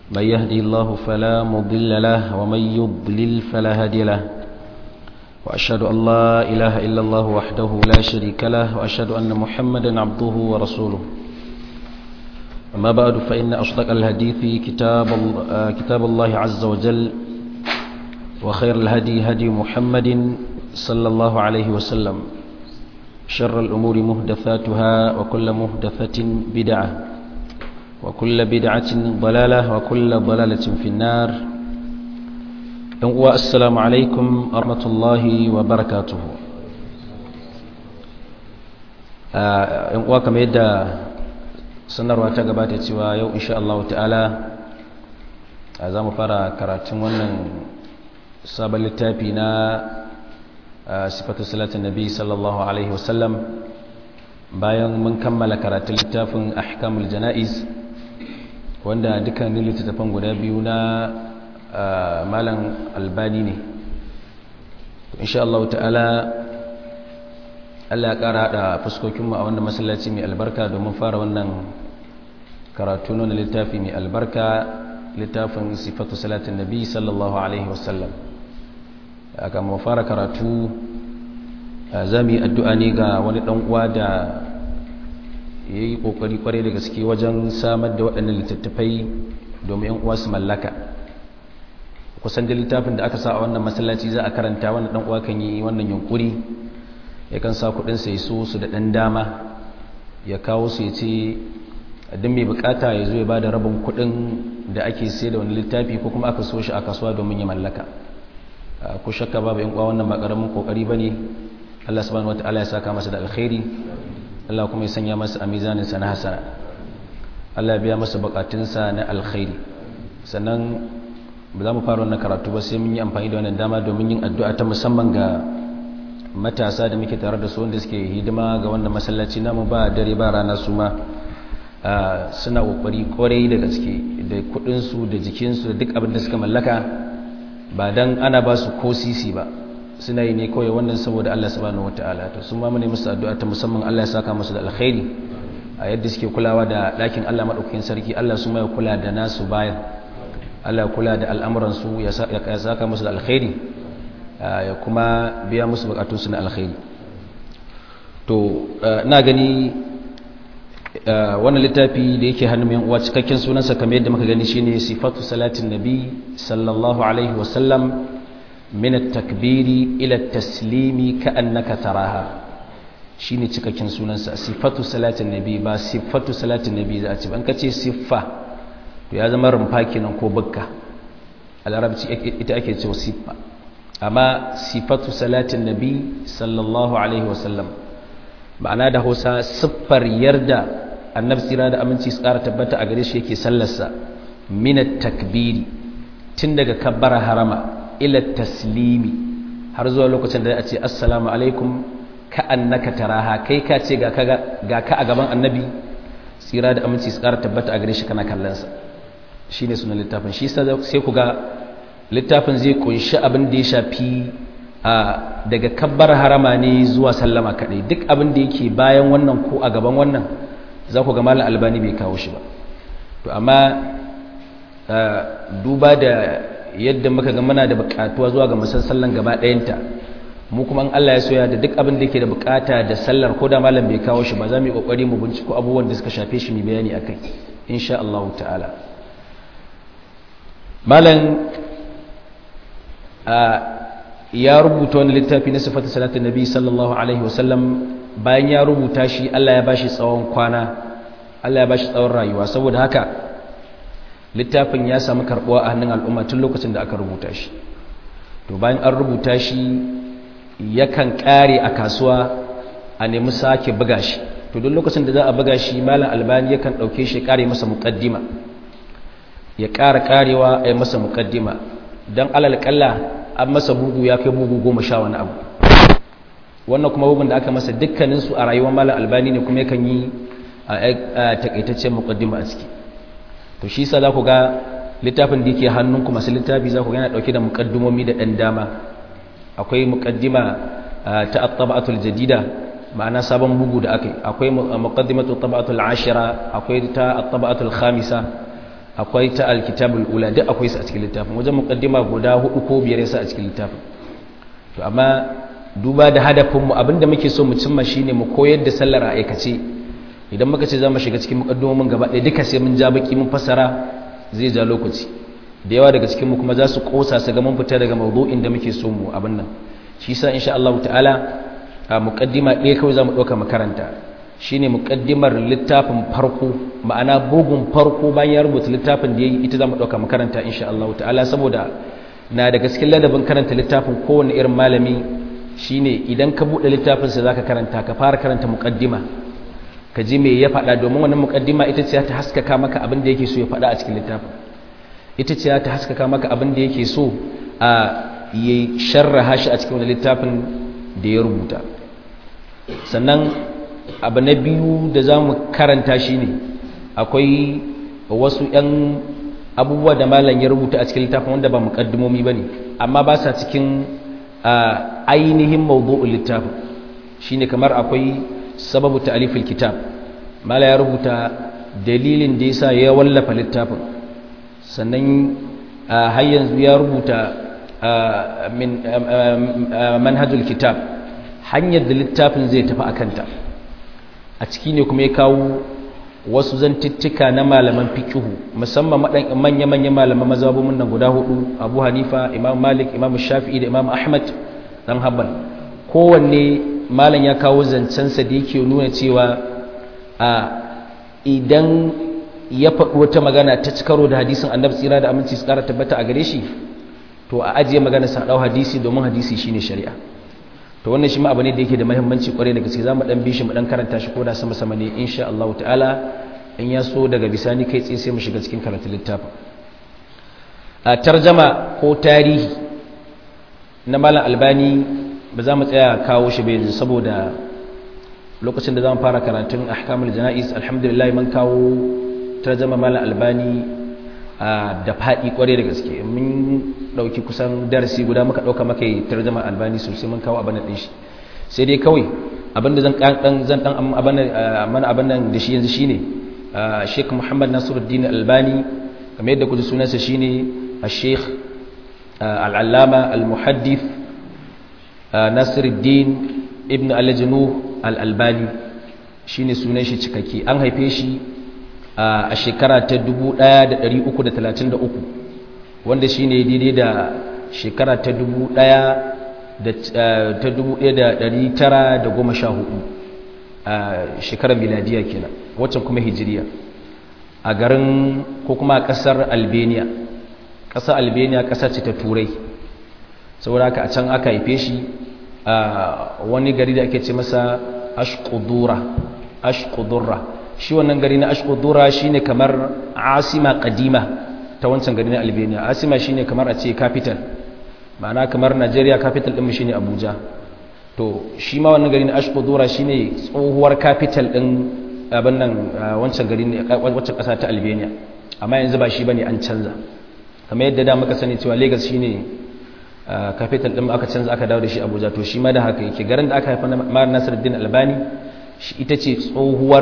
من يهدي الله فلا مضل له ومن يضلل فلا هادي له وأشهد أن لا إله إلا الله وحده لا شريك له وأشهد أن محمدا عبده ورسوله أما بعد فإن أصدق الحديث كتاب, كتاب الله عز وجل وخير الهدي هدي محمد صلى الله عليه وسلم شر الأمور مهدثاتها وكل مهدثة بدعة وكل بدعة ضلالة وكل ضلالة في النار السلام عليكم ورحمة الله وبركاته ‘yan uwa kamar yadda sanarwa ta gabata cewa yau insha Allah ta'ala za mu fara karatun wannan sabon littafi na sifatu salatin nabi sallallahu alaihi wasallam bayan mun kammala karatun littafin ahkamul jana'iz wanda dukkanin littattafan guda biyu na malam albani ne insha Allah ta'ala Allah ya ƙara haɗa fuskokinmu a wannan masallaci mai albarka domin fara wannan karatu na littafi mai albarka littafin sifatu salatin nabi sallallahu alaihi wasallam aka mu fara karatu za mu yi addu'a ne ga wani ɗan uwa da ya yi ƙoƙari ƙwarai da gaske wajen samar da waɗannan littattafai domin yan uwa su mallaka kusan da littafin da aka sa a wannan masallaci za a karanta wannan ɗan uwa kan yi wannan yunkuri yakan sa kudinsa ya so su da ɗan dama ya kawo su ya ce duk mai bukata ya zo ya ba da rabin kudin da ake sai da wani littafi ko kuma aka so shi a kasuwa domin ya mallaka ko shakka babu yan uwa wannan ba karamin kokari bane Allah subhanahu wataala ya saka masa da alkhairi Allah kuma ya sanya masa a mizanin sa na hasana Allah ya biya masa bukatunsa na alkhairi sannan ba za mu fara wannan karatu ba sai mun yi amfani da wannan dama domin yin addu'a ta musamman ga matasa da muke tare da su wanda suke hidima ga wannan masallaci namu ba dare ba rana su ma suna kokari kwarai da gaske da kudinsu da jikinsu da duk abin da suka mallaka ba dan ana ba su ko sisi ba suna yi ne kawai wannan saboda Allah subhanahu wataala to sun ma mu ne musu addu'a ta musamman Allah ya saka musu da alkhairi a yadda suke kulawa da ɗakin Allah madaukakin sarki Allah su ma ya kula da nasu bayan Allah ya kula da al'amuran su ya saka musu da alkhairi ya kuma biya musu bukatunsu na alkhairi to na gani wannan littafi da yake hannun yan uwa cikakken sunansa kamar yadda muka gani shine sifatu salatin nabi sallallahu alaihi wasallam min at-takbiri ila at-taslimi ka'annaka taraha shine cikakken sunansa sifatu salatin nabi ba sifatu salatin nabi za a ce ban kace siffa to ya zama rumfa kenan ko bukka a larabci ita ake cewa siffa amma sifatu salatin nabi sallallahu alaihi wasallam ma'ana da hausa siffar yarda annabi tsira da aminci su ƙara tabbata a gare shi yake sallarsa minat takbiri tun daga kabbara harama ila taslimi har zuwa lokacin da a ce assalamu alaikum ka annaka taraha kai ka ce ga ka a gaban annabi tsira da aminci su ƙara tabbata a gare shi kana kallonsa shine sunan littafin shi sai ku ga littafin zai kunshi abin da ya shafi a daga kabbar harama ne zuwa sallama kaɗai duk abin da yake bayan wannan ko a gaban wannan za ku ga malam albani bai kawo shi ba to amma duba da yadda muka ga muna da buƙatuwa zuwa ga musallan gaba ɗayanta mu kuma in Allah ya soya da duk abin da yake da buƙata da sallar ko da malam bai kawo shi ba za mu yi ƙoƙari mu binciko abubuwan da suka shafe shi mu bayani akai insha Allah ta'ala malam ya rubuta wani littafi na sifatu salatin nabi sallallahu alaihi wasallam bayan ya rubuta shi Allah ya bashi tsawon kwana Allah ya bashi tsawon rayuwa saboda haka littafin ya samu karbuwa a hannun al'umma tun lokacin da aka rubuta shi to bayan an rubuta shi yakan kare a kasuwa a nemi sake buga shi to duk lokacin da za a buga shi malam albani yakan dauke shi kare masa muqaddima ya ƙara karewa a yi masa muqaddima dan alal kalla an masa bugu ya kai bugu goma sha wani abu wannan kuma bugun da aka masa dukkaninsu a rayuwar malam albani ne kuma yakan yi a takaitaccen muqaddima a ciki to shi sa za ku ga littafin da yake hannunku masu littafi za ku ga yana dauke da muqaddumomi da dan dama akwai muqaddima ta at-tab'atul jadida ma'ana sabon bugu da aka yi akwai muqaddimatu at-tab'atul ashira akwai ta at-tab'atul khamisa akwai ta alkitabul ula duk akwai su a cikin littafin wajen muqaddima guda hudu ko biyar yasa a cikin littafin to amma duba da hadafin mu abinda muke so mu cimma shine mu koyar da sallar a aikace idan muka ce za mu shiga cikin muqaddimomin gaba ɗaya duka sai mun ja baki mun fassara zai ja lokaci da yawa daga cikin mu kuma za su kosa su ga mun fita daga mawdu'in da muke so mu abin nan shi yasa insha Allah ta'ala a muqaddima ɗaya kawai za mu ɗauka makaranta shine muqaddimar littafin farko ma'ana bugun farko bayan ya rubuta littafin da yayi ita zamu dauka makaranta insha Allah ta'ala saboda na da cikin ladabin karanta littafin kowanne irin malami shine idan ka bude littafin sa zaka karanta ka fara karanta muqaddima ka ji me ya faɗa domin wannan muqaddima ita ce ta haskaka maka abin da yake so ya faɗa a cikin littafin ita ce ta haskaka maka abin da yake so a yi sharraha shi a cikin wannan littafin da ya rubuta sannan abu na biyu da za mu karanta shi ne akwai wasu 'yan abubuwa da malam ya rubuta a cikin littafin wanda ba muƙaddimomi ba ne amma ba sa cikin ainihin mawdu'ul littafin shi ne kamar akwai sababu ta'alifil kitab mala ya rubuta dalilin da yasa ya wallafa littafin sannan har yanzu ya rubuta min manhajul kitab hanyar da littafin zai tafi a kanta a ciki ne kuma ya kawo wasu zantittika na malaman fikihu musamman manya-manya malaman mazhabun nan guda hudu abu hanifa imam malik imam shafi'i da imam ahmad dan habban kowanne malam ya kawo zancensa da yake nuna cewa a idan ya faɗi wata magana ta ci karo da hadisin annabi tsira da aminci su ƙara tabbata a gare shi to a ajiye magana sa ɗau hadisi domin hadisi shine shari'a to wannan shi ma abu ne da yake da muhimmanci kwarai da gaske zamu dan bi shi mu dan karanta shi koda sama sama ne insha Allah ta'ala in ya so daga bisani kai tsaye sai mu shiga cikin karatun littafin a tarjama ko tarihi na malam albani ba za mu tsaya kawo shi ba yanzu saboda lokacin da zamu fara karatun ahkamul janaiz alhamdulillah mun kawo tarjama malam albani da faɗi kwarai da gaske mun ɗauki kusan darasi guda muka ɗauka maka yi tarjama albani sosai mun kawo abin da shi sai dai kawai abin da zan ɗan zan ɗan mana abin nan da shi yanzu shine sheikh muhammad nasiruddin albani kamar yadda kuji sunansa shine sheikh al'allama al-muhaddith nasiruddin ibn al-janu al-albani shine sunan shi cikakke an haife shi a shekara ta 1333 wanda shi ne daidai da shekara ta 1914 a shekarar miladiya kenan waccan kuma hijiriya a garin ko kuma a ƙasar albania ƙasar albania ƙasa ce ta turai saboda haka a can aka haife shi a wani gari da ake ce masa ashkudura ashkudura shi wannan gari na ashkudura shine kamar asima kadima ta wancan gari na albania asima shine kamar a ce capital ma'ana kamar nigeria capital ɗin shine abuja to shi ma wannan gari na ashkudura shine tsohuwar capital ɗin abin nan wancan gari ne wancan ƙasa ta albania amma yanzu ba shi bane an canza kamar yadda da muka sani cewa lagos shine capital ɗin aka canza aka dawo da shi abuja to shi ma da haka yake garin da aka haifa na nasiruddin albani shi ita ce tsohuwar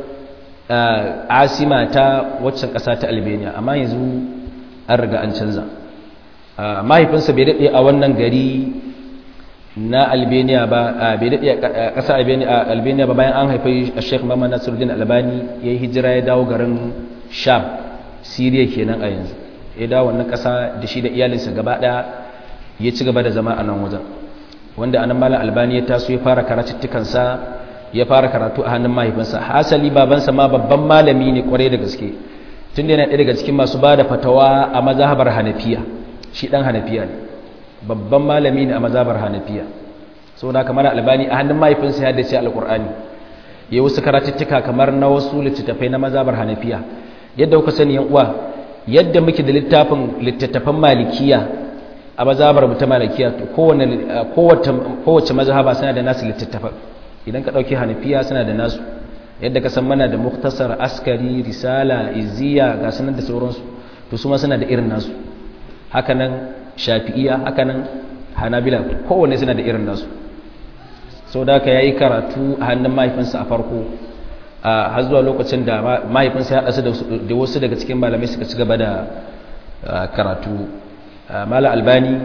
asima ta waccan ƙasa ta albania amma yanzu an riga an canza mahaifinsa bai daɗe a wannan gari na albania ba bai daɗe a ƙasa albania ba bayan an haifi a sheikh mama nasiruddin albani ya yi hijira ya dawo garin sham siriya kenan a yanzu ya dawo wannan ƙasa da shi da iyalinsa gaba ɗaya ya ci gaba da zama a nan wajen wanda anan malam albani ya taso ya fara karatuttukansa ya fara karatu a hannun mahaifinsa hasali babansa ma babban malami ne kwarai da gaske tun da yana ɗaya daga cikin masu ba da fatawa a mazahabar hanafiya shi ɗan hanafiya ne babban malami ne a mazahabar hanafiya sau da kamar albani a hannun mahaifinsa ya dace alƙur'ani ya wasu karatuttuka kamar na wasu littattafai na mazahabar hanafiya yadda kuka sani yan uwa yadda muke da littafin littattafan malikiya a mazahabar mu ta malikiya kowace mazhaba suna da nasu littattafan idan ka ɗauki hanafiya suna da nasu yadda ka san mana da muktasar askari risala iziya ga sanar da sauransu to su ma suna da irin nasu hakanan shafi'iya hakanan hanabila kowanne suna da irin nasu sau da ka yayi karatu a hannun mahaifinsa a farko har zuwa lokacin da mahaifinsa ya haɗa da wasu daga cikin malamai suka ci gaba da karatu mala albani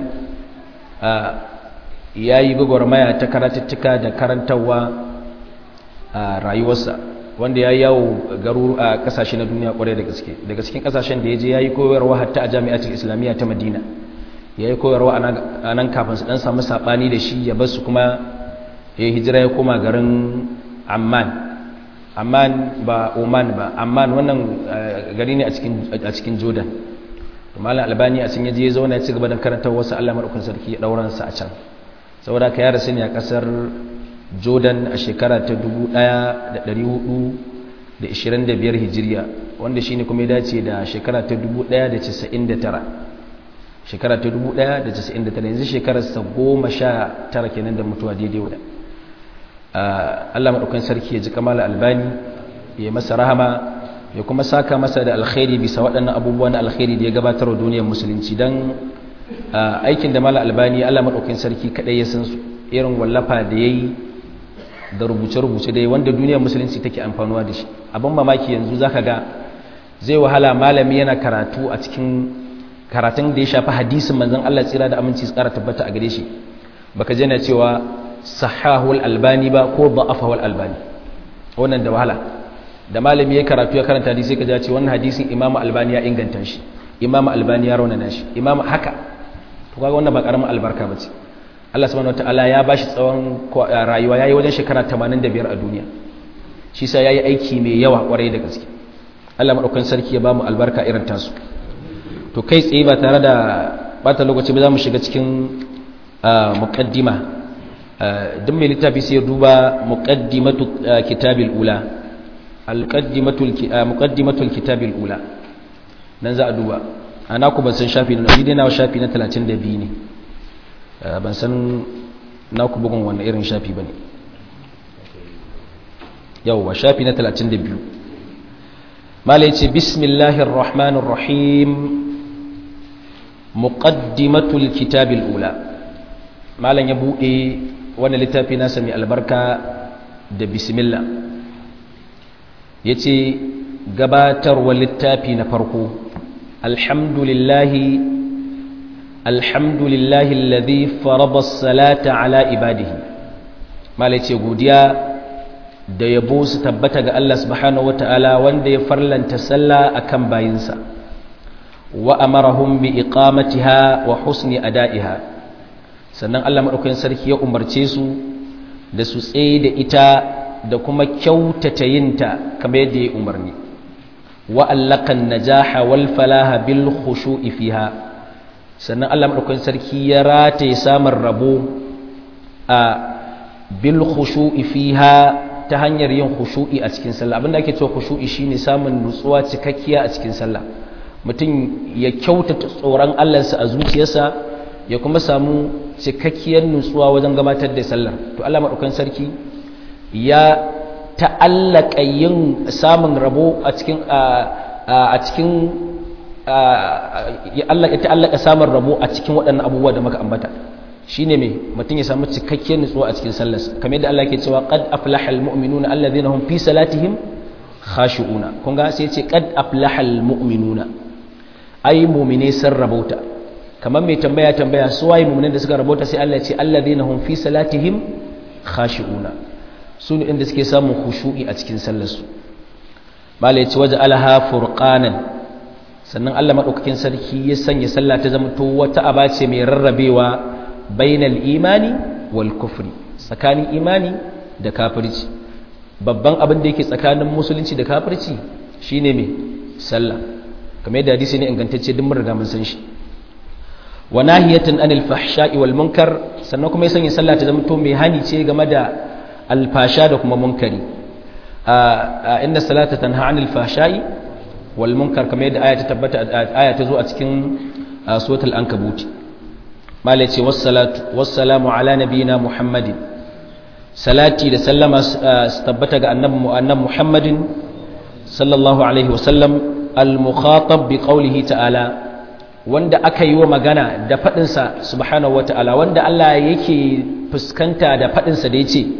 ya yi gwagwarmaya ta karatuttuka da karantarwa a rayuwarsa wanda ya yi yawo garu a kasashe na duniya kwarai da gaske daga cikin kasashen da ya je ya yi koyarwa hatta a jami'atul islamiyya ta madina ya yi koyarwa a nan kafin su dan samu saɓani da shi ya basu kuma ya yi hijira ya koma garin amman amman ba oman ba amman wannan gari ne a cikin jordan malam albani a can yaje ya zauna ya ci gaba da karantar wasu allah maɗaukin sarki ya ɗauransa a can saboda ka yara sani a ƙasar jordan a shekara ta 1425 hijiriya wanda shine kuma ya dace da shekara ta 1999 shekara ta 1999 yanzu shekarar sa goma sha tara kenan da mutuwa daidai wadda Allah maɗaukan sarki ya ji kamala albani ya masa rahama ya kuma saka masa da alkhairi bisa waɗannan abubuwan alkhairi da ya gabatar wa duniyar musulunci don aikin da mala albani Allah maɗaukan sarki kaɗai ya san su irin wallafa da ya yi da rubuce-rubuce dai wanda duniyar musulunci take amfanuwa da shi abin mamaki yanzu zaka ga zai wahala malami yana karatu a cikin karatun da ya shafi hadisin manzon Allah tsira da aminci su kara tabbata a gare shi baka jana cewa sahahul albani ba ko da'afahul albani wannan da wahala da malami ya karatu ya karanta hadisi ka ce wannan hadisin imamu albani ya inganta shi imamu albani ya raunana shi imamu haka to kaga wannan ba karamin albarka bace Allah subhanahu wataala ya bashi tsawon rayuwa yayi wajen shekara 85 a duniya shi sa yayi aiki mai yawa kwarai da gaske Allah madaukakin sarki ya bamu albarka irin tasu to kai tsaye ba tare da bata lokaci ba za mu shiga cikin muqaddima duk mai littafi sai ya duba muqaddimatu kitabil ula alqaddimatul muqaddimatul kitabil ula nan za a duba ana ku ban san shafi na ni dai na shafi na 32 ne ban san na ku bugun wannan irin shafi bane yawwa shafi na 32 mala yace bismillahir rahmanir rahim muqaddimatul kitabil ula malan ya bude wannan littafi nasa mai albarka da bismillah yace gabatarwa littafi na farko alhamdulillahi alhamdulillahi alladhi farada as-salata ala ibadihi malai ce godiya da yabo su tabbata ga Allah subhanahu wataala wanda ya farlanta sallah akan bayinsa wa amarahum bi iqamatiha wa husni ada'iha sannan Allah madaukakin sarki ya umarce su da su tsaye da ita da kuma kyautata yinta kamar yadda ya umarni wa allakan najaha wal falaha bil khushu'i fiha sannan Allah madaukakin sarki ya rataye samun rabo a bil khushu'i fiha ta hanyar yin khushu'i a cikin sallah abinda ake cewa khushu'i shine samun nutsuwa cikakkiya a cikin sallah mutum ya kyautata tsoron Allahnsa a zuciyarsa ya kuma samu cikakkiyar nutsuwa wajen gabatar da sallar to Allah madaukakin sarki ya ta'allaka yin samun rabo a cikin a cikin ya Allah ya ta'allaka samun rabo a cikin waɗannan abubuwa da muka ambata shine me mutum ya samu cikakkiyar nutsuwa a cikin sallar kamar yadda Allah ke cewa qad aflahal mu'minuna alladhina hum fi salatihim khashi'una kun ga sai ce qad aflahal mu'minuna ai mu'mine sun rabauta kamar mai tambaya tambaya su waye mu'minin da suka rabauta sai Allah ya ce alladhina hum fi salatihim khashi'una su ne inda suke samun khushu'i a cikin sallarsu malai ce waje alaha furqanan sannan Allah madaukakin sarki ya sanya sallah ta zama to wata aba ce mai rarrabewa bainal imani wal kufri tsakanin imani da kafirci babban abin da yake tsakanin musulunci da kafirci shine me sallah kamar yadda hadisi ne ingantacce duk mun riga mun san shi wa nahiyatan anil fahsha'i wal munkar sannan kuma ya sanya sallah ta zama to mai hani ce game da alfasha da kuma munkari inda salata tanha anil fashai wal munkar kamar yadda aya ta tabbata aya ta zo a cikin suratul ankabut malai ce wassalatu wassalamu ala nabiyina muhammadin salati da sallama su tabbata ga annabi annabi muhammadin sallallahu alaihi wasallam al mukhatab bi qawlihi ta'ala wanda aka yi wa magana da fadin sa subhanahu wa ta'ala wanda Allah yake fuskanta da fadin sa da yace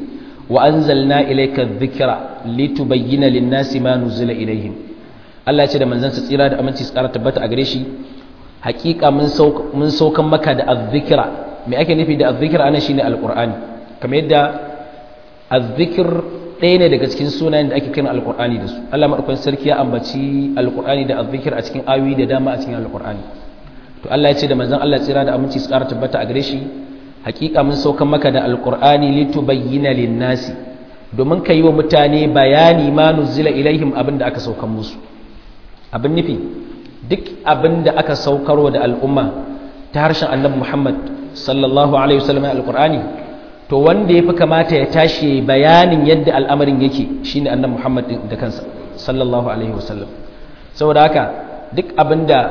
wa anzalna ilayka dhikra litubayyana lin-nasi ma nuzila ilayhim Allah ya ce da manzon sa tsira da aminci su ƙara tabbata a gare shi hakika mun mun saukan maka da azzikra me ake nufi da azzikra anan shine alqur'ani kamar yadda azzikr ɗaya ne daga cikin sunayen da ake kiran alqur'ani da su Allah madaukakin sarki ya ambaci alqur'ani da azzikr a cikin ayoyi da dama a cikin alqur'ani to Allah ya ce da manzon Allah tsira da aminci su ƙara tabbata a gare shi hakika mun saukan maka da alqur'ani litubayyana lin-nasi domin ka yi wa mutane bayani ma nuzila ilaihim abin da aka saukan musu abin nufi duk abin da aka saukarwa da al'umma ta harshen annabi Muhammad sallallahu alaihi wasallam alqur'ani to wanda yafi kamata ya tashi bayanin yadda al'amarin yake shine annabi Muhammad da kansa sallallahu alaihi wasallam saboda haka duk abin da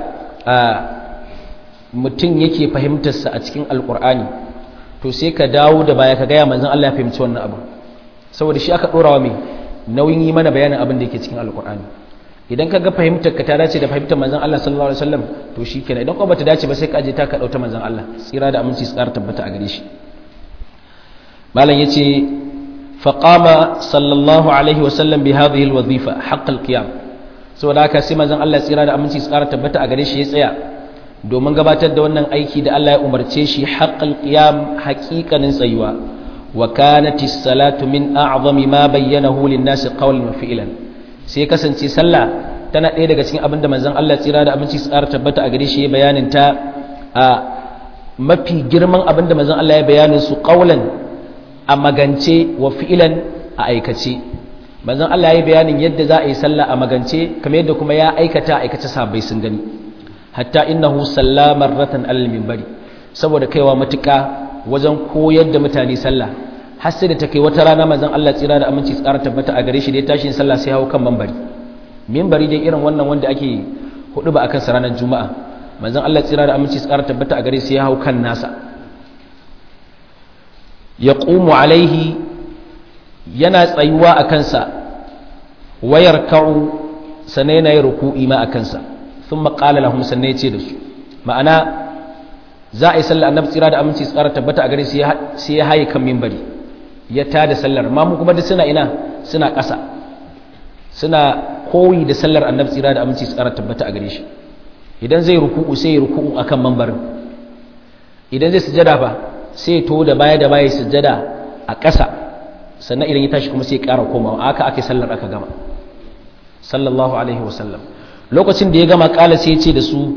mutum yake fahimtarsa a cikin alqur'ani to sai ka dawo da baya ka gaya manzon Allah ya fahimci wannan abu saboda shi aka dora wa mai nauyin yi mana bayanin abin da yake cikin alqur'ani idan ka ga fahimtar ka ta dace da fahimtar manzon Allah sallallahu alaihi wasallam to shikenan idan kuma bata dace ba sai ka je ta ka dauta manzon Allah tsira da aminci su ƙara tabbata a gare shi malam yace fa qama sallallahu alaihi wasallam bi hadhihi alwazifa haqq alqiyam saboda haka sai manzon Allah tsira da aminci su ƙara tabbata a gare shi ya tsaya domin gabatar da wannan aiki da Allah ya umarce shi haqq alqiyam haqiqanin tsayuwa wa kanat as-salatu min a'zami ma bayyanahu lin-nasi qawlan wa fi'lan sai kasance sallah tana ɗaya daga cikin abinda manzon Allah tsira da abinci tsara tabbata a gare shi bayanin ta a mafi girman abinda manzon Allah ya bayanin su qaulan a magance wa fi'lan a aikace manzon Allah ya bayanin yadda za a yi sallah a magance kamar yadda kuma ya aikata aikace sabai sun gani hatta innahu salla marratan alal minbari saboda kaiwa matuƙa wajen koyar da mutane sallah har sai da ta kai wata rana manzon Allah tsira da aminci tsara tabbata a gare shi da ya tashi sallah sai hawo kan minbari minbari dai irin wannan wanda ake hudu ba akan sa ranar juma'a manzon Allah tsira da aminci tsara tabbata a gare shi ya hawo kan nasa yaqumu alaihi yana tsayuwa a kansa wayar ka'u sannan yana yin ruku'i ma a kansa sun maƙala lahum sannan ya ce da su ma'ana za a yi sallar annabi tsira da aminci tsara tabbata a gare sai ya haye kan mimbari ya tada sallar ma mu kuma da suna ina suna ƙasa suna koyi da sallar annabi tsira da aminci tsara tabbata a gare shi idan zai ruku'u sai ya ruku'u akan mambarin idan zai sujada fa sai ya to da baya da baya sujada a ƙasa sannan idan ya tashi kuma sai ya ƙara komawa aka ake sallar aka gama sallallahu alaihi wasallam lokacin da ya gama ƙala sai ya ce da su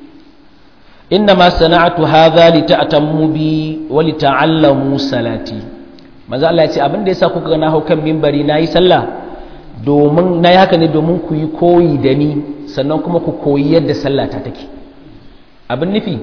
inna ma sana'atu hadha li ta'tammu bi wa li ta'allamu salati manzo Allah ya ce abin da yasa kuka ga na hau kan minbari nayi sallah domin nayi haka ne domin ku yi koyi da ni sannan kuma ku koyi yadda sallah ta take abin nufi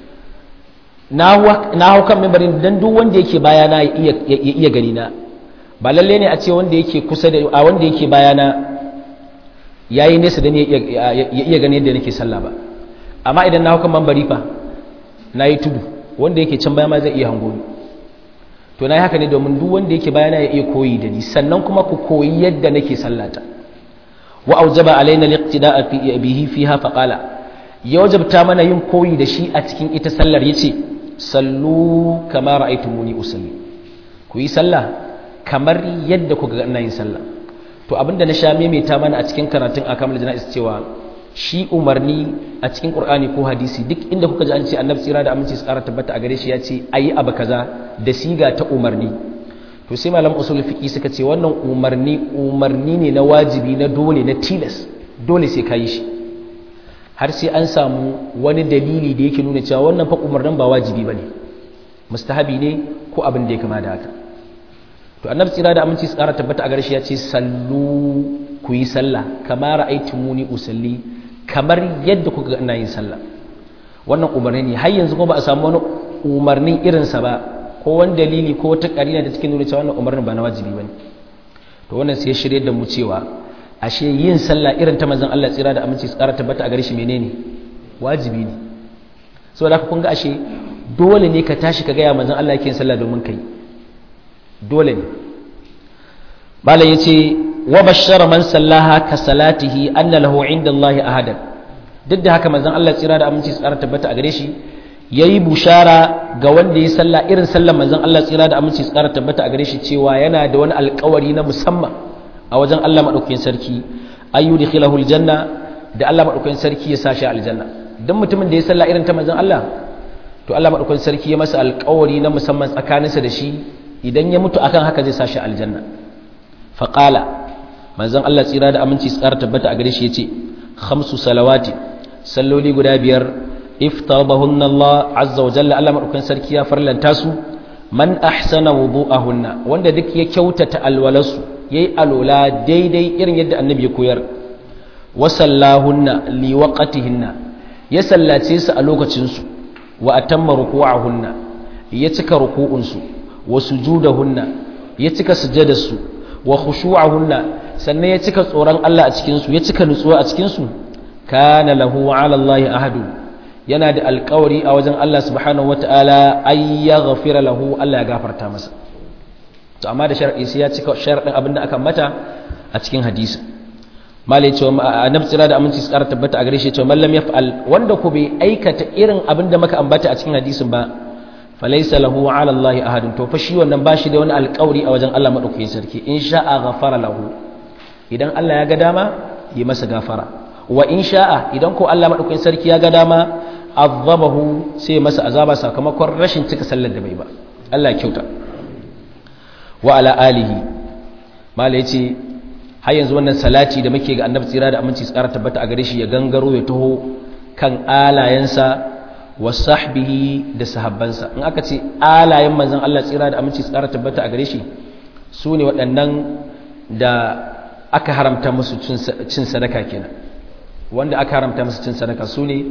na hau kan minbari dan duk wanda yake baya na ya iya gani na ba lalle ne a ce wanda yake kusa da a wanda yake baya na yayi nesa da ni ya iya gani yadda nake sallah ba amma idan na hau kan minbari fa nayi tudu wanda yake can baya ma zai iya hango ni to na yi haka ne domin duk wanda yake bayana ya iya koyi da ni sannan kuma ku koyi yadda nake sallata wa aujaba alaina liqtida'a fi bihi fiha fa qala ya wajabta mana yin koyi da shi a cikin ita sallar yace sallu kama ra'aytumuni usalli ku yi sallah kamar yadda kuka ga ina yin sallah to abinda na sha maimaita mana a cikin karatun akamul jana'is cewa shi umarni a cikin qur'ani ko hadisi duk inda kuka ji an ce annabi tsira da aminci su ƙara tabbata a gare shi ya ce ayi abu kaza da siga ta umarni to sai malam usul fiqi suka ce wannan umarni umarni ne na wajibi na dole na tilas dole sai ka yi shi har sai an samu wani dalili da yake nuna cewa wannan fa umarnin ba wajibi bane mustahabi ne ko abin da ya kama da haka to annabi tsira da aminci su ƙara tabbata a gare shi ya ce sallu ku yi sallah kama ra'aytumuni usalli kamar yadda kuka ina yin sallah wannan umarni ne har yanzu kuma ba a samu wani umarnin irinsa ba ko wani dalili ko wata karina da take nuna cewa wannan umarnin ba na wajibi bane to wannan sai shirye da mu cewa ashe yin sallah irin ta manzon Allah tsira da aminci tsara tabbata a gare shi menene wajibi ne saboda haka kun ga ashe dole ne ka tashi ka gaya manzon Allah yake yin sallah domin kai dole ne malam yace wa bashara man sallaha ka salatihi anna lahu inda Allah ahadan duk da haka manzon Allah tsira da aminci tsara tabbata a gare shi yayi bushara ga wanda ya salla irin sallar manzon Allah tsira da aminci tsara tabbata a gare shi cewa yana da wani alƙawari na musamman a wajen Allah madaukakin sarki ayu dikhilahu aljanna da Allah madaukakin sarki ya sashi aljanna dan mutumin da ya salla irin ta manzon Allah to Allah madaukakin sarki ya masa alƙawari na musamman tsakaninsa da shi idan ya mutu akan haka zai sashi aljanna faqala manzon Allah tsira da aminci tsara tabbata a gare shi yace khamsu salawati salloli guda biyar iftaradahunna Allah azza wa jalla Allah madaukakin sarki ya farlanta su man ahsana wudu'ahunna wanda duk ya kyautata alwalasu yayi alola daidai irin yadda annabi ya koyar wa sallahunna li waqtihinna ya sallace su a lokacin su wa atamma ruku'ahunna ya cika ruku'un su wa sujudahunna ya cika sujadarsu wa khushu'ahunna sannan ya cika tsoron Allah a cikin su ya cika nutsuwa a cikin su kana lahu 'ala Allah ahadu yana da alƙawari a wajen Allah subhanahu wata'ala ay yaghfira lahu Allah ya gafarta masa to amma da shar'i sai ya cika sharadin abinda aka mata a cikin hadisi malai cewa annabi tsira da aminci tsara tabbata a gare shi cewa mallam yaf'al wanda ku bai aikata irin abinda muka ambata a cikin hadisin ba falaysa lahu 'ala Allah ahadun to fa shi wannan bashi da wani alƙawari a wajen Allah madaukakin sarki in sha'a ghafara lahu idan Allah ya ga dama yi masa gafara wa in sha'a idan ko Allah madaukakin sarki ya ga dama azabahu sai masa azaba sakamakon rashin cika sallar da bai ba Allah ya kyauta wa ala alihi mala yace har yanzu wannan salati da muke ga annabi tsira da aminci tsara tabbata a gare shi ya gangaro ya taho kan alayensa wa sahbihi da sahabbansa in aka ce alayen manzon Allah tsira da aminci tsara tabbata a gare shi su ne waɗannan da aka haramta musu cin sadaka kenan wanda aka haramta musu cin sadaka su ne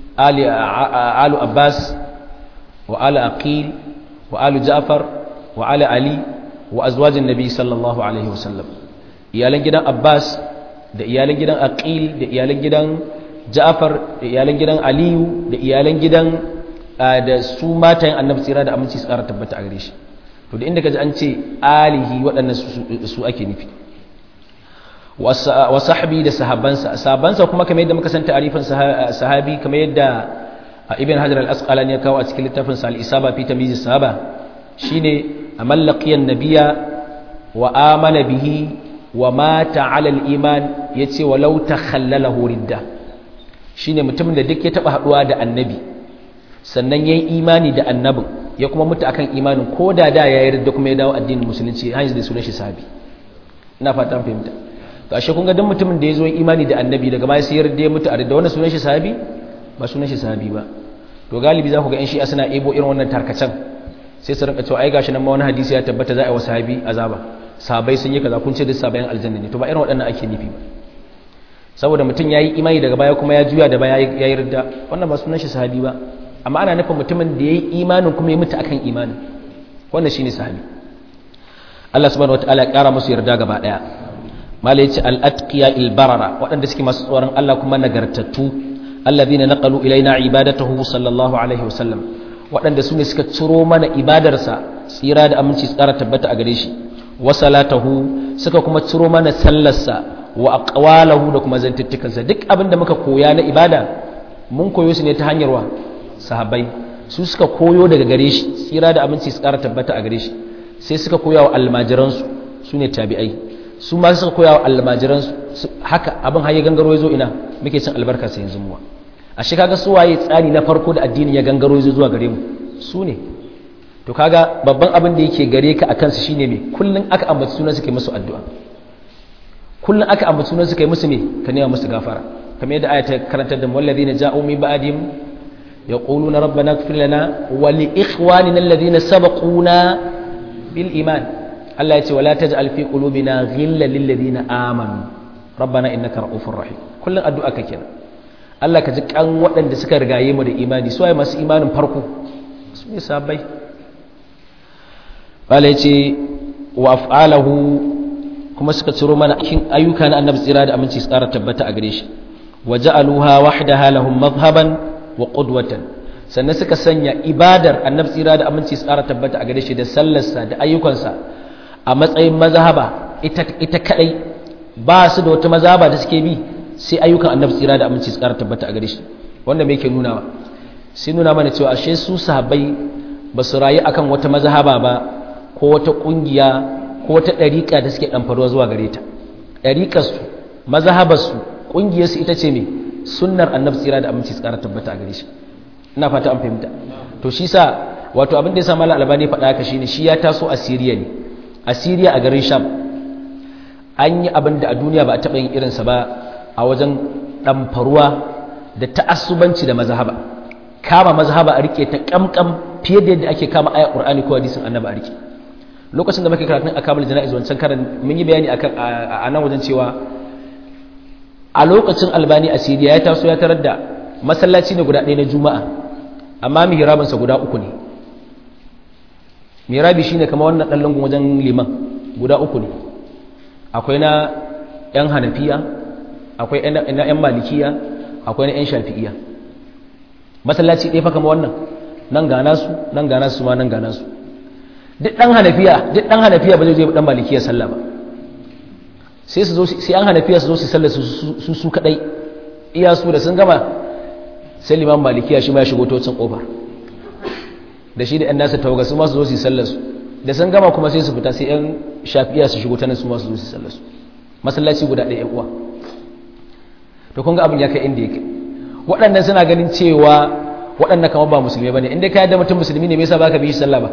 alu abbas wa alu aqil wa alu ja'far wa alu ali wa azwajin nabi sallallahu alaihi wasallam iyalan gidan abbas da iyalan gidan aqil da iyalan gidan ja'far da iyalan gidan aliyu da iyalan gidan da su matayen annabi tsira da aminci tsara tabbata a gare shi to da inda kaji an ce alihi waɗannan su ake nufi wa sahabi da sahabansa sahabansa kuma kamar yadda muka san ta'arifin sahabi kamar yadda ibn hajar al-asqalani ya kawo a cikin littafin sa al-isaba fi tamyiz sahaba shine amal laqiyan nabiyya wa amana bihi wa mata ala al-iman yace walau takhallalahu ridda shine mutumin da duk ya taba haduwa da annabi sannan yayi imani da annabin ya kuma mutu akan imanin ko da da ya yarda kuma ya dawo addinin musulunci hanyar da sunan shi sahabi ina fatan fahimta to ashe kun ga duk mutumin da ya zo imani da annabi daga baya sai yarda ya mutu a da wannan sunan shi sahabi ba sunan shi sahabi ba to galibi za ku ga in shi'a suna ebo irin wannan tarkacen sai su rinka cewa ai gashi nan ma wani hadisi ya tabbata za a yi wa sahabi azaba sahabai sun yi kaza kun ce duk sahabayan aljanna ne to ba irin waɗannan ake nufi ba saboda mutum ya yi imani daga baya kuma ya juya da baya ya yi ridda wannan ba sunan shi sahabi ba amma ana nufin mutumin da ya yi imanin kuma ya mutu akan imanin wannan shine sahabi Allah subhanahu wataala ya kara musu yarda gaba daya mala yace al-atqiya al-barara waɗanda suke masu tsoron Allah kuma nagartattu alladhina naqalu ilaina ibadatahu sallallahu alaihi wasallam waɗanda su ne suka ciro mana ibadarsa tsira da aminci tsara tabbata a gare shi wa salatahu suka kuma ciro mana sallarsa wa aqwalahu da kuma zantuttukansa duk abin da muka koya na ibada mun koyo su ne ta hanyar wa sahabbai su suka koyo daga gare shi tsira da aminci tsara tabbata a gare shi sai suka koya wa almajiransu su ne tabi'ai su ma suka koya wa almajiransu haka abin har ya gangaro ya zo ina muke cin albarka sai yanzu muwa a shi kaga su waye tsari na farko da addini ya gangaro ya zo zuwa gare mu su ne to kaga babban abin da yake gare ka akan su shine me kullun aka ambaci sunan su kai musu addu'a kullun aka ambaci sunan su kai musu me ka nema musu gafara kamar yadda aya ta karantar da walladhina ja'u min ba'dihim yaquluna rabbana ighfir lana wa li ikhwanina alladhina sabaquna bil iman Allah ya ce wala taj'al fi qulubina ghillan lil ladina amanu rabbana innaka ra'ufur rahim kullun addu'a ka kenan Allah ka ji kan waɗanda suka rigaye mu da imani su waye masu imanin farko su ne sabai bala yace wa af'alahu kuma suka ciro mana cikin ayyuka na annabi tsira da aminci su ƙara tabbata a gare shi wa ja'aluha wahdaha lahum madhhaban wa qudwatan sannan suka sanya ibadar annabi tsira da aminci su ƙara tabbata a gare shi da sallarsa da ayyukansa a matsayin mazhaba ita ita kadai ba su da wata mazhaba da suke bi sai ayyukan annabi tsira da aminci su ƙara tabbata a gare shi wanda me yake nunawa sai nuna mana cewa ashe su sahabbai ba su rayu akan wata mazhaba ba ko wata kungiya ko wata ɗariƙa da suke ɗanfarwa zuwa gare ta ɗariƙarsu mazhabarsu ƙungiyarsu ita ce me sunnar annabi tsira da aminci tsara tabbata a gare shi ina fata an fahimta to shi sa wato abin da ya sa malam albani faɗa haka shine shi ya taso a siriya ne a siriya a garin sham an yi abin da a duniya ba a taɓa yin irinsa ba a wajen ɗamfaruwa da ta'assubanci da mazhaba kama mazhaba a rike ta kamkam fiye da yadda ake kama aya qur'ani ko hadisin annabi a rike lokacin da muke karatun akamul jana'iz wancan karan mun yi bayani akan a nan wajen cewa a lokacin albani a siriya ya taso ya tarar da masallaci ne guda ɗaya na juma'a amma mihrabinsa guda uku ne mihrabi shine kamar wannan ɗan lungun wajen liman guda uku ne akwai na 'yan hanafiya akwai na 'yan malikiya akwai na 'yan shafi'iya masallaci ɗaya fa kama wannan nan gana su nan gana su ma nan gana su duk ɗan hanafiya duk ɗan hanafiya ba zai je ɗan malikiya sallah ba sai su zo sai an hanafiya su zo su sallah su su kadai iya su da sun gama sai liman malikiya shi ma ya shigo tocin kofar da shi da 'yan nasa tawaga su ma su zo su sallah su da sun gama kuma sai su fita sai 'yan shafi'iya su shigo ta nan su ma su zo su sallah su masallaci guda ɗaya 'yan uwa to kun ga abin ya kai inda yake waɗannan suna ganin cewa waɗannan kamar ba musulmi ba ne inda ka yadda mutum musulmi ne me yasa ba ka bi shi sallah ba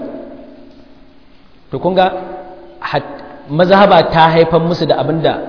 to kun ga mazhaba ta haifar musu da abin da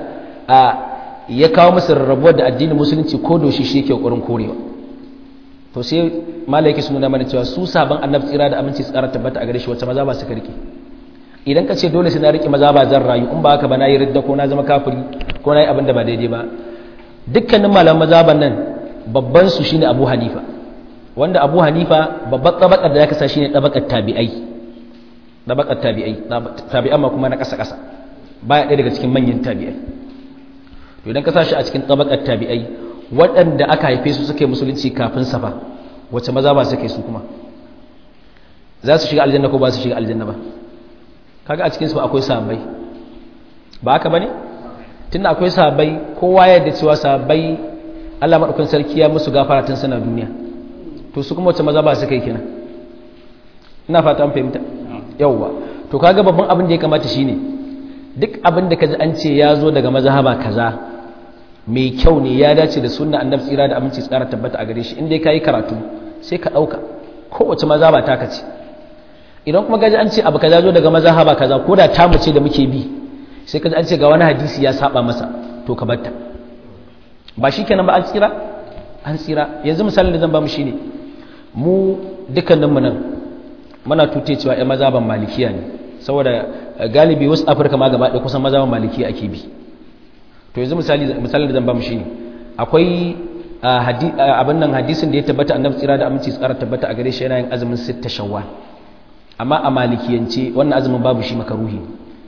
ya kawo musu rarrabuwar da addinin musulunci ko doshi shi yake ƙoƙarin korewa to sai malaiki sun nuna mana cewa su sabon annabi tsira da aminci tsara tabbata a gare shi wacce mazhaba suka rike idan ka ce dole sai na rike mazhaba zan rayu in ba haka ba na yi ridda ko na zama kafiri ko na yi abin da ba daidai ba dukkanin malaman mazhaban nan babban su shine Abu Hanifa wanda Abu Hanifa babbar tabakar da ya kasa shine tabakar tabi'ai tabakar tabi'ai tabi'an ma kuma na kasa kasa baya ɗaya daga cikin manyan tabi'ai to idan ka sa shi a cikin tabakar tabi'ai waɗanda aka haife su suke musulunci kafin safa wacce maza ba suke su kuma za su shiga aljanna ko ba su shiga aljanna ba kaga a cikin su akwai sahabbai ba haka bane tunda akwai sahabbai kowa ya yarda cewa sahabbai Allah madaukakin sarki ya musu gafara tun suna duniya to su kuma wacce maza ba su kai kenan ina fata an fahimta yawwa to kaga babban abin da ya kamata shine duk abin da kaji an ce ya zo daga mazhaba kaza mai kyau ne ya dace da sunna annabi tsira da aminci tsara tabbata a gare shi inda kai karatu sai ka dauka kowace mazhaba ta kace idan kuma gaji an ce abu kaza zo daga mazhaba kaza ko da tamu ce da muke bi sai kaji an ce ga wani hadisi ya saba masa to ka batta ba shikenan ba an tsira an tsira yanzu misalin da zan ba mu shine mu dukkanin mu nan muna tute cewa ƴan mazhaban malikiya ne saboda galibi wasu afirka ma gaba ɗaya kusan mazhaban malikiya ake bi to yanzu misali misalin da zan ba mu shine akwai abin nan hadisin da ya tabbata annabi tsira da aminci tsara tabbata a gare shi yana yin azumin sitta shawwal amma a malikiyance wannan azumin babu shi makaruhi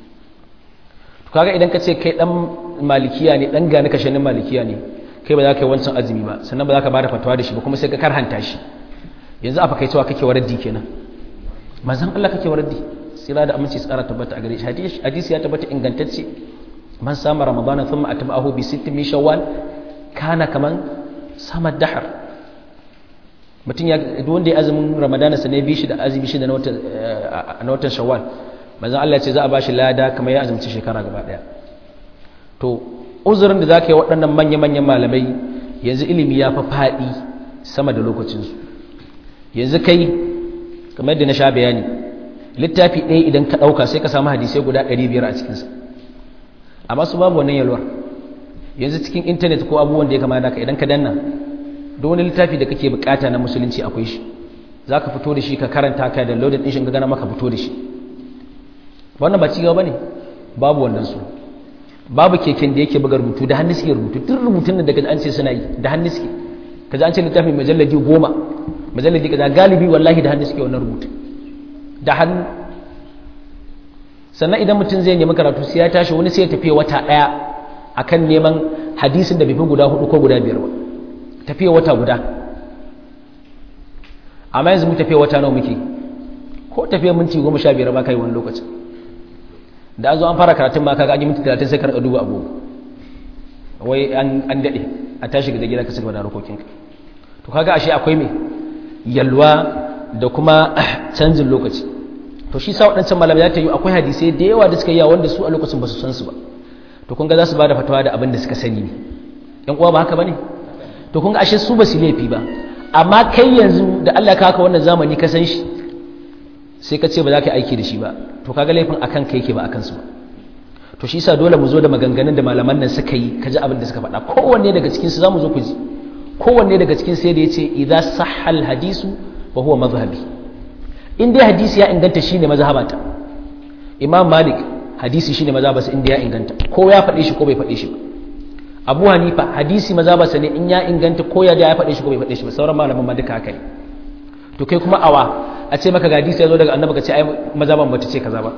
to kaga idan ka ce kai dan malikiya ne dan gani kashanin malikiya ne kai ba za ka yi wancan azumi ba sannan ba za ka bada fatawa da shi ba kuma sai ka karhanta shi yanzu a fakaicewa kake waraddi kenan manzon Allah kake waraddi tsira da aminci tsara tabbata a gare shi hadisi ya tabbata ingantacce man sama ramadana thumma atba'ahu bi sittin min shawwal kana kaman sama dahar mutum ya duk wanda ya azumin ramadana sa ne bi shi da azumi shi da na watan shawwal manzon Allah ya ce za a bashi lada kamar ya azumci shekara gaba daya to uzurin da zaka yi waɗannan manya manyan malamai yanzu ilimi ya fa faɗi sama da lokacinsu yanzu kai kamar yadda na sha bayani littafi ɗaya idan ka ɗauka sai ka samu hadisai guda 500 a cikinsa amma su babu wannan yalwar yanzu cikin intanet ko abubuwan da ya kama da ka idan ka danna da wani littafi da kake bukata na musulunci akwai shi za ka fito da shi ka karanta ka da loaded ɗin shi ka gana maka fito da shi wannan ba cigaba ne babu wannan su babu keken da yake buga rubutu da hannu suke rubutu duk rubutun da daga an ce suna yi da hannu suke kaza an ce littafin majalladi goma majalladi kaza galibi wallahi da hannu suke wannan rubutu da hannu sannan idan mutum zai nemi karatu sai ya tashi wani sai ya tafiya wata ɗaya akan neman hadisin da bai fi guda hudu ko guda biyar ba tafiya wata guda amma yanzu mu tafiya wata nawa muke ko tafiya minti goma sha biyar ba ka yi wani lokacin da an zo an fara karatun ma kaga an yi minti talatin sai ka rika duba agogo wai an daɗe a tashi ga gida ka cigaba da harkokinka to kaga ashe akwai me yalwa da kuma canjin lokaci to shi sa waɗancan malamai ya ta yi akwai hadisai da yawa da suka yi wanda su a lokacin ba su san su ba to kun ga za su ba da fatawa da abin da suka sani ne yan uwa ba haka ba ne to kun ga ashe su ba su laifi ba amma kai yanzu da Allah ka haka wannan zamani ka san shi sai ka ce ba za ka yi aiki da shi ba to kaga laifin akan kai ke ba akan su ba to shi sa dole mu zo da maganganun da malaman nan suka yi ka ji abin da suka faɗa kowanne daga cikin su zamu zo ku ji kowanne daga cikin sai da yace idza sahhal hadisu wa huwa madhhabi in dai hadisi ya inganta shine mazhabata imam malik hadisi shine mazhabarsa in dai ya inganta ko ya faɗe shi ko bai faɗe shi ba abu hanifa hadisi mazhabarsa ne in ya inganta ko ya da ya faɗe shi ko bai faɗe shi ba sauran malaman ma duka haka ne to kai kuma awa a ce maka ga hadisi ya zo daga annabi ka ce ai mazhaban bata ce kaza ba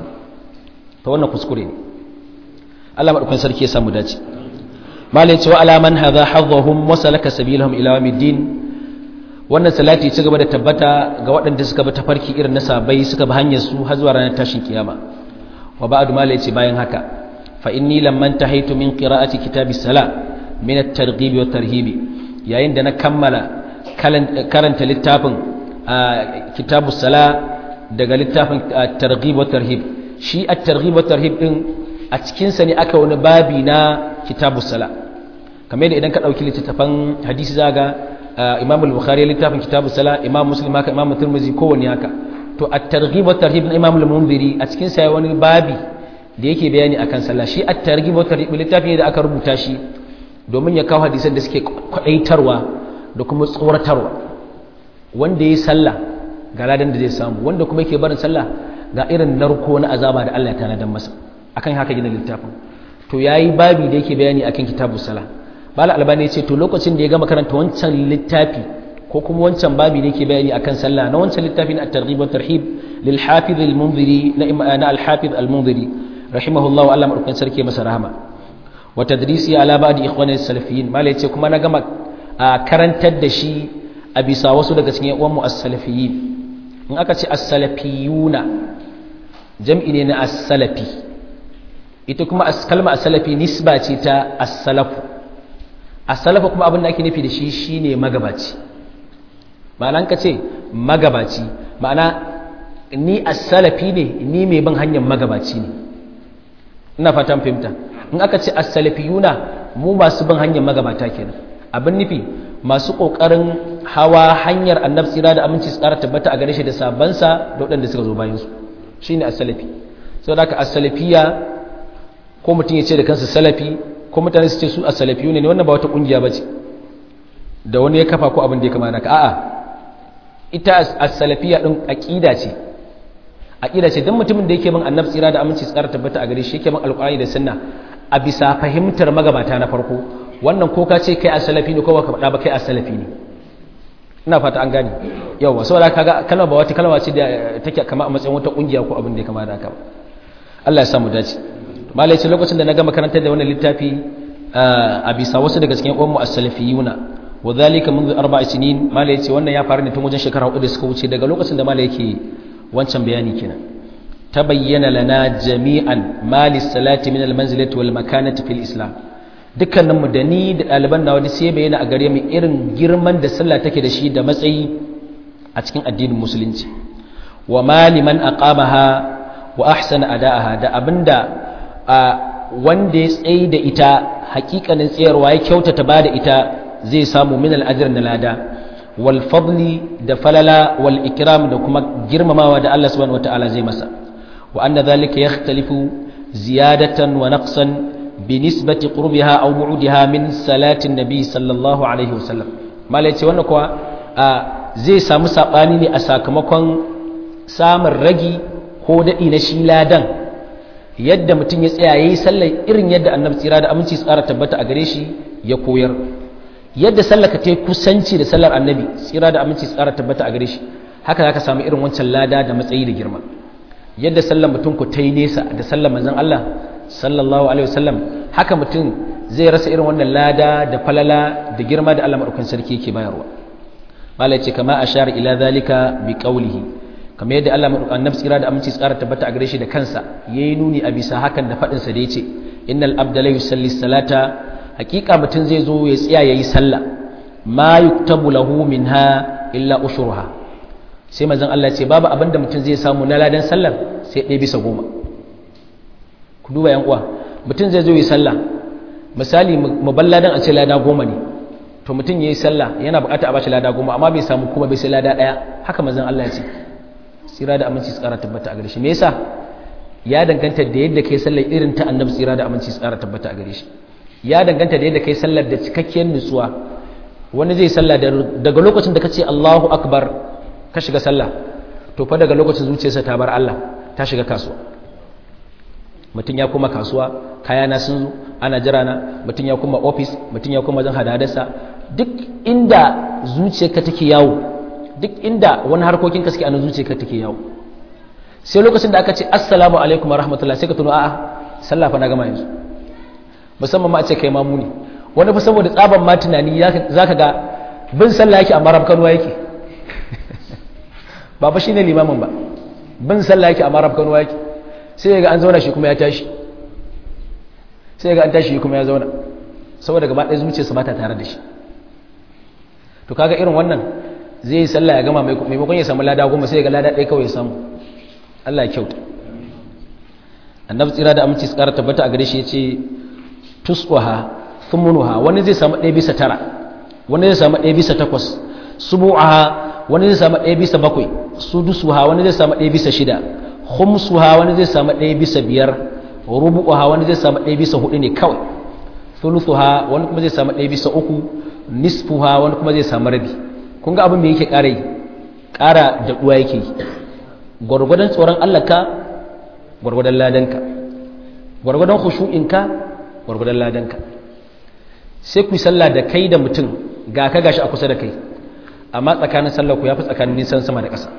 to wannan kuskure ne Allah madaukakin sarki ya samu dace malai ce wa alaman hadha hadhahum wa salaka sabilahum ila yawmiddin wannan salati ci gaba da tabbata ga waɗanda suka bi tafarki irin na sabai suka bi hanyar su har zuwa ranar tashin kiyama wa ba'du malai ce bayan haka fa inni lamman tahaitu min qira'ati kitabis sala min at-targhib wa tarhib yayin da na kammala karanta littafin kitabus sala daga littafin targhib wa tarhib shi at-targhib wa tarhib din a cikin sa ne aka wani babi na kitabus sala kamar yadda idan ka dauki littafin hadisi zaga imam al-bukhari littafin kitabus sala imam muslim haka imam tirmidhi kowanne haka to at-targhib wa tarhib na imam al-munziri a cikin sa wani babi da yake bayani akan sallah shi at-targhib wa tarhib littafi ne da aka rubuta shi domin ya kawo hadisan da suke kwadaitarwa da kuma tsoratarwa wanda yayi sallah ga ladan da zai samu wanda kuma yake barin sallah ga irin narko na azaba da Allah ya tanadan masa akan haka gina littafin to yayi babi da yake bayani akan kitabus sala bala albani ya ce to lokacin da ya gama karanta wancan littafi ko kuma wancan babi da yake bayani akan sallah na wancan littafi na at-targhib wa tarhib lil hafiz al-munziri na al-hafiz al-munziri rahimahullah wa Allah madaukakin sarki masa rahama wa tadrisi ala ba'di ikhwani as-salafiyin mala yace kuma na gama karantar da shi a bisa wasu daga cikin uwan mu as-salafiyyin in aka ce as-salafiyuna jam'i ne na as-salafi ita kuma kalma as-salafi nisba ce ta as-salafu as-salafu kuma abin da ake nufi da shi shine magabaci ma'ana ka ce magabaci ma'ana ni as-salafi ne ni mai bin hanyar magabaci ne ina fatan fahimta in aka ce as-salafiyuna mu masu bin hanyar magabata kenan abin nufi masu kokarin hawa hanyar annabi tsira da aminci tsara tabbata a gare shi da sabansa da waɗanda suka zo bayan su shine as-salafi saboda haka as-salafiya ko mutum ya ce da kansa salafi ko mutane su ce su as-salafiyu ne wannan ba wata kungiya bace da wani ya kafa ko abin da ya kama naka a'a ita as-salafiya din aqida ce aqida ce dan mutumin da yake bin annabi tsira da aminci tsara tabbata a gare shi yake bin alqur'ani da sunna a bisa fahimtar magabata na farko wannan ko ka ce kai as-salafi ne ko baka faɗa ba kai as-salafi ne ina fata an gane yawa saboda kaga kalma ba wata kalma ce da take kama a matsayin wata kungiya ko abin da ya kama da haka Allah ya samu dace malai ce lokacin da na gama karantar da wannan littafi a bisa wasu daga cikin uwan mu as-salafiyuna wa dhalika منذ arba'a sinin malai ce wannan ya faru ne tun wajen shekara hudu da suka wuce daga lokacin da malai yake wancan bayani kenan tabayyana lana jami'an malis salati min al-manzilati wal makanati fil islam dukkanin mu da ni da ɗaliban nawa da sai bayyana a gare mu irin girman da sallah take da shi da matsayi a cikin addinin musulunci wa maliman aqamaha wa ahsana ada'aha da abinda wanda ya tsayi da ita hakikanin tsayarwa ya kyautata ba da ita zai samu min al-ajr da lada wal fadli da falala wal ikram da kuma girmamawa da Allah subhanahu wataala zai masa wa anna dhalika yakhtalifu ziyadatan wa naqsan binisbati qurbiha aw bu'diha min salatin nabi sallallahu alaihi wasallam malai ce wannan kuwa zai samu sabani ne a sakamakon samun ragi ko dadi na shi ladan yadda mutum ya tsaya yayi sallar irin yadda annabi tsira da aminci tsara tabbata a gare shi ya koyar yadda sallaka ta kusanci da sallar annabi tsira da aminci tsara tabbata a gare shi haka zaka samu irin wancan lada da matsayi da girma yadda sallar mutum ku ta yi nesa da sallar manzon Allah sallallahu alaihi wasallam haka mutum zai rasa irin wannan lada da falala da girma da Allah madaukakin sarki yake bayarwa malai ce kama ashara ila zalika bi qawlihi kamar yadda Allah annabi tsira da aminci tsara tabbata a gare shi da kansa yayi nuni a bisa hakan da fadin sa da yace innal abda la yusalli salata hakika mutum zai zo ya tsaya yayi sallah ma yuktabu lahu minha illa ushruha sai manzon Allah ce babu abin da mutum zai samu na ladan sallar sai ɗaya bisa goma ku duba yan uwa mutum zai zo yi sallah misali mu bar ladan a ce lada goma ne to mutum yayi sallah yana bukata a bashi lada goma amma bai samu kuma bai sai lada ɗaya haka manzon Allah ya ce tsira da aminci tsara tabbata a gare shi me yasa ya danganta da yadda kai sallar irin ta annabi tsira da aminci tsara tabbata a gare shi ya danganta da yadda kai sallar da cikakkiyar nutsuwa wani zai sallah daga lokacin da kace Allahu akbar ka shiga sallah to fa daga lokacin zuciyarsa ta bar Allah ta shiga kasuwa mutum ya kuma kasuwa kayana sun zo ana jira na mutum ya kuma office mutum ya kuma wajen hadadarsa duk inda zuciyarka take yawo duk inda wani harkokin ka suke a zuciyarka take yawo sai lokacin da aka ce assalamu alaikum wa rahmatullah sai ka tuno a'a sallah fa na gama yanzu musamman ma a ce kai mamu ne wani fa saboda tsaban ma tunani zaka ga bin sallah yake amma rabkanuwa yake ba fa shine limamin ba bin sallah yake amma rabkanuwa yake sai ga an zauna shi kuma ya tashi sai ga an tashi shi kuma ya zauna saboda gaba ɗaya zuciyarsa ba ta tare da shi to kaga irin wannan zai yi sallah ya gama maimakon ya samu lada goma sai ga lada ɗaya kawai ya samu Allah ya kyauta annabi tsira da aminci tsara tabbata a gare shi ya ce tusquha thumunuha wani zai samu ɗaya bisa tara wani zai samu ɗaya bisa takwas subu'aha wani zai samu ɗaya bisa bakwai sudusuha wani zai samu ɗaya bisa shida khumsuha wani zai samu ɗaya bisa biyar rubu'uha wani zai samu ɗaya bisa hudu ne kawai thuluthuha wani kuma zai samu ɗaya bisa uku nisfuha wani kuma zai samu rabi kun ga abin da yake ƙara yi ƙara da ɗuwa yake yi gwargwadon tsoron Allah ka gwargwadon ladanka gwargwadon khushu'inka gwargwadon ladanka sai ku yi sallah da kai da mutum ga ka gashi a kusa da kai amma tsakanin sallah ku ya fi tsakanin nisan sama da ƙasa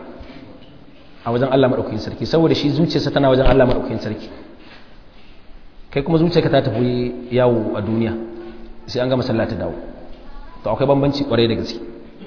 a wajen Allah maɗaukakin sarki saboda shi zuciyarsa tana wajen Allah maɗaukakin sarki kai kuma zuciyarka ta tafi yawo a duniya sai an gama sallah ta dawo to akwai bambanci kwarai da gaske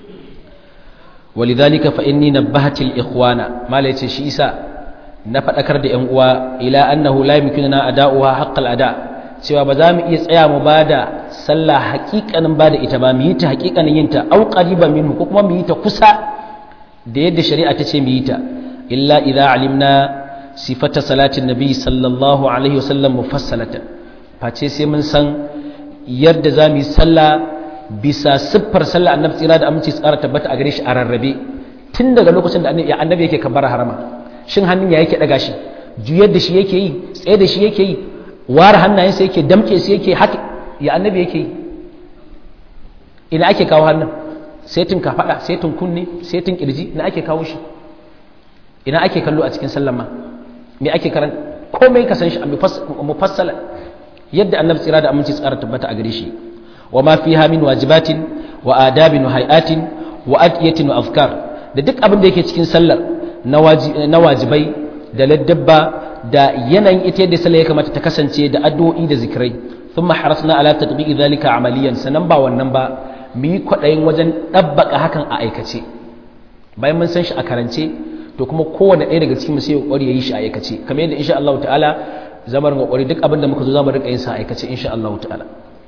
walidhalika fa inni nabbahatil ikhwana mala yace shi isa na fadakar da yan uwa ila annahu la yumkinuna ada'uha haqqal ada cewa ba za mu iya tsaya mu bada sallah haƙiƙanin bada ita ba mu yi ta haƙiƙanin yin ta au qariban minhu ko kuma mu yi ta kusa da yadda shari'a ta ce mu yi ta illa idza alimna sifata salatin nabi sallallahu alaihi wasallam mufassalatan face sai mun san yadda za mu yi sallah bisa siffar sallah annabi tsira da aminci tsara tabbata a gare shi a rarrabe tun daga lokacin da annabi yake kabbara harama shin hannun ya yake daga shi juyar da shi yake yi tsaye da shi yake yi ware hannayensa yake damke su yake haka ya annabi yake yi ina ake kawo hannun setin kafaɗa setin kunne setin kirji ina ake kawo shi ina ake kallo a cikin sallama me ake karan komai ka san shi a mufassala yadda annabi tsira da aminci tsara tabbata a gare shi wa ma fiha min wajibatin wa adabin wa hayatin wa adiyatin wa afkar da duk abin da yake cikin sallar na wajibai da laddabba da yanayin ita yadda sallar ya kamata ta kasance da addu'o'i da zikirai thumma harasna ala tatbiqi dhalika amaliyan sanan ba wannan ba mu yi kwaɗayin wajen ɗabbaka hakan a aikace bayan mun san shi a karance to kuma kowane ɗaya daga cikin mu sai kokari yayi shi a aikace kamar yadda insha Allah ta'ala zamar kokari duk abin da muka zo zamu rika yin sa a aikace insha Allah ta'ala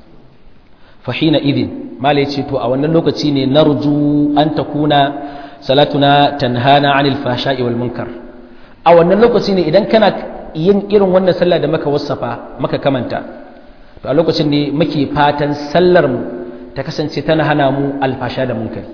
fa hina idin mala yace to a wannan lokaci ne narju an takuna salatuna tanhana anil fahsha'i wal munkar a wannan lokaci ne idan kana yin irin wannan sallah da maka wasafa maka kamanta to a lokacin ne muke fatan sallar mu ta kasance tana hana mu alfasha da munkari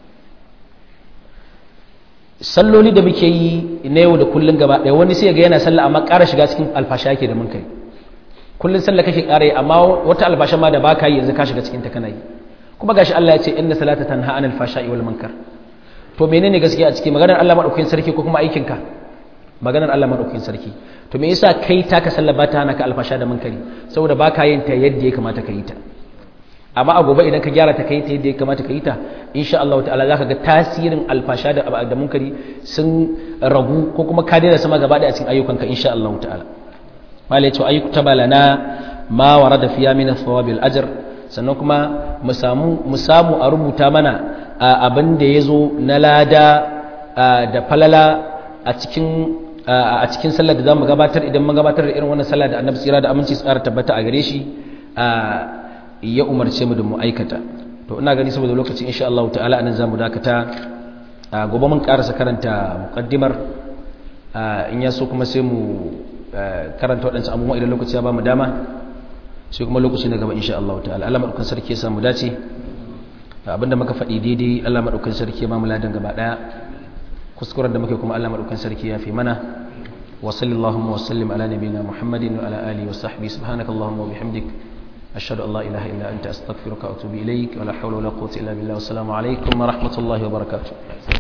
salloli da muke yi na yau da kullun gaba ɗaya wani sai ga yana sallah amma ƙara shiga cikin alfasha yake da munkari kullun sallah kake ƙara yi amma wata alfasha ma da baka yi yanzu ka shiga cikin ta kana yi kuma gashi Allah ya ce inna salata tanha anil fashai wal munkar to menene gaskiya a cikin maganar Allah madaukakin sarki ko kuma aikin ka maganar Allah madaukakin sarki to me yasa kai taka sallah ba ta hana ka alfasha da munkari saboda baka yin ta yadda ya kamata ka yi ta amma a gobe idan ka gyara ta kai ta yadda ya kamata ka yi ta insha Allah ta'ala zaka ga tasirin alfasha da da munkari sun ragu ko kuma ka daina sama gaba da a cikin ayyukanka insha Allah ta'ala malai ce ayyuka balana ma warada fiya min thawabil ajr sannan kuma mu samu mu samu a rubuta mana abin da yazo na lada da falala a cikin a cikin sallar da zamu gabatar idan mun gabatar da irin wannan sallah da Annabi tsira da aminci tsara tabbata a gare shi ya umarce mu da mu aikata to ina gani saboda lokaci insha Allah ta'ala anan zamu dakata gobe mun karasa karanta muqaddimar in ya so kuma sai mu karanta waɗancan abubuwa idan lokaci ya ba mu dama sai kuma lokaci na gaba insha Allah ta'ala Allah madaukakin sarki ya samu dace abinda muka faɗi daidai Allah madaukakin sarki ya ba mu ladan gaba daya kuskuren da muke kuma Allah madaukakin sarki ya fi mana wa sallallahu wa sallim ala nabiyyina Muhammadin wa ala alihi wa sahbihi subhanakallahumma wa bihamdik ashhadu an la ilaha illa anta astaghfiruka wa atubu ilaik wa la hawla wa la quwwata illa billah wa assalamu alaikum wa rahmatullahi wa barakatuh